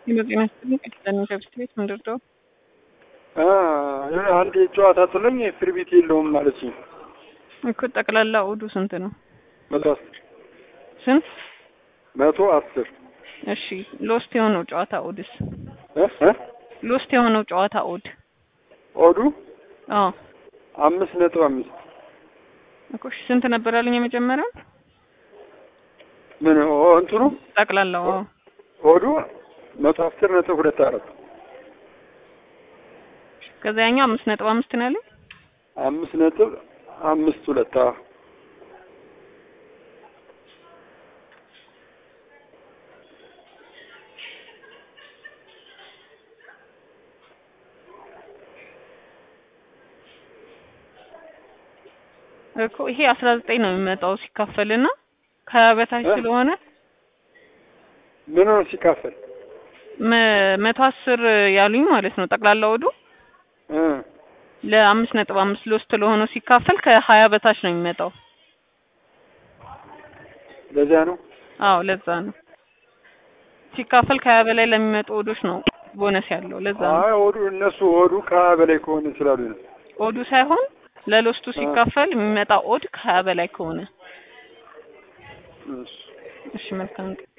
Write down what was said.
የጤና ይስጥልኝ ቅድስት ከብስት ቤት ምንድር ነው? አንድ ጨዋታ ጥሎኝ ፍሪ ቤት የለውም ማለት ነው እኮ ጠቅላላ ኦዱ ስንት ነው? መቶ አስር ስንት? መቶ አስር እሺ ሎስት የሆነው ጨዋታ ኦድስ? እ እ ሎስት የሆነው ጨዋታ ኦድ? ኦዱ አዎ አምስት ነጥብ አምስት እኮ እሺ ስንት ነበር ያለኝ የመጀመሪያው? ምን ኦ እንትኑ ጠቅላላው አዎ ኦዱ መቶ አስር ነጥብ ሁለት አራት ከዛ ያኛው አምስት ነጥብ አምስት ነው ያለኝ። አምስት ነጥብ አምስት ሁለት አዎ እኮ ይሄ አስራ ዘጠኝ ነው የሚመጣው ሲካፈልና ከሀያ በታች እ? ስለሆነ ምን ነው ሲካፈል መ- መቶ አስር ያሉኝ ማለት ነው ጠቅላላ ወዱ እ ለአምስት ነጥብ አምስት ሎስት ለሆነው ሲካፈል ከሀያ በታች ነው የሚመጣው። ለዚያ ነው አዎ ለዛ ነው ሲካፈል ከሀያ በላይ ለሚመጡ ወዶች ነው ቦነስ ያለው ለዛ ነው። አይ ኦዱ እነሱ ኦዱ ከሀያ በላይ ከሆነ ስላሉ ነው ኦዱ ሳይሆን ለሎስቱ ሲካፈል የሚመጣ ኦድ ከሀያ በላይ ከሆነ እሱ እሺ መልካም ቀን